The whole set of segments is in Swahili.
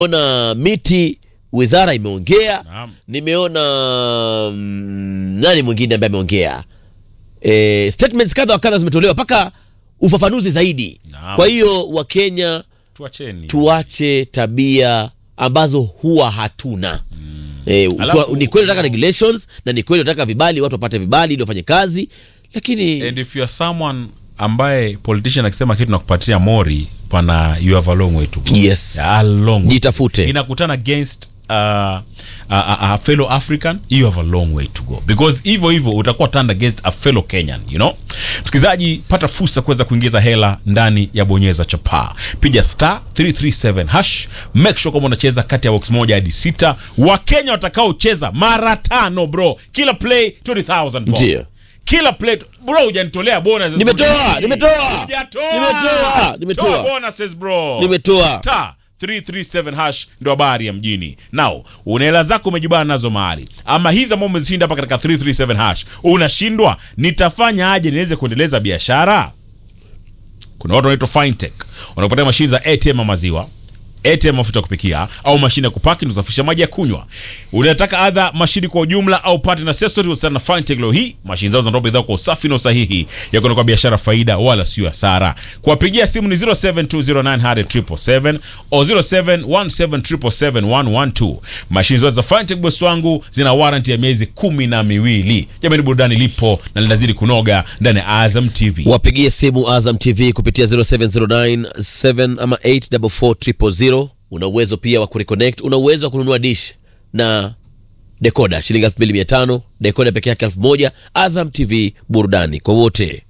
nimeona miti wizara imeongea Naam. nimeona mm, nani mwingine ambaye ameongea e, statements kadha wa kadha zimetolewa mpaka ufafanuzi zaidi Naam. kwa hiyo wakenya tuacheni tuache tabia ambazo huwa hatuna e, Alafu- tuwa, ni kweli nataka regulations na ni kweli nataka vibali watu wapate vibali ili wafanye kazi lakini and if you are someone ambaye politician akisema kitu nakupatia mori pana you have a long way to go Yes. a long way. jitafute inakutana against uh, a, a, a fellow african you have a long way to go because hivyo hivyo utakuwa turned against a fellow kenyan you know msikilizaji pata fursa kuweza kuingiza hela ndani ya bonyeza chapaa piga star 337 hash make sure kama unacheza kati ya box moja hadi sita wakenya watakaocheza mara tano bro kila play 20000 bro. Ndio. kila play bro hujanitolea bonuses Nimetoa, nimetoa. Hujatoa. Nimetoa, nimetoa. Toa bonuses bro Nimetoa. star 337 hash ndo habari ya mjini nao una hela zako umejibana nazo mahali ama hizi ambao umezishinda hapa katika 337 hash unashindwa nitafanya aje niweze kuendeleza biashara kuna watu wanaitwa fintech wanakupatia mashine za atm ya maziwa ATM mafuta ya kupikia au mashine ya kupaki na kusafisha maji ya kunywa. Unataka adha mashine kwa ujumla au part na accessory wasana na Fintech leo hii. Mashine zao zinatoa bidhaa kwa usafi na usahihi ya kwenda kwa biashara faida wala sio hasara. Kuwapigia simu ni 0720900777 au 0717771112. Mashine zote za Fintech boss wangu zina warranty ya miezi kumi na miwili. Jamani, burudani lipo na linazidi kunoga ndani ya Azam TV. wapigie simu Azam TV kupitia 0709 7 ama 844 una uwezo pia wa kureconnect una uwezo wa kununua dish na dekoda shilingi 2500 dekoda peke yake 1000 Azam TV burudani kwa wote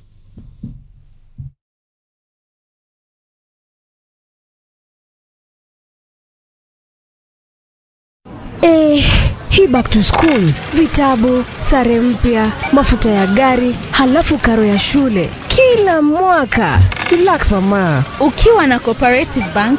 Eh, hii back to school, vitabu, sare mpya, mafuta ya gari, halafu karo ya shule kila mwaka. Relax mama. Ukiwa na Cooperative Bank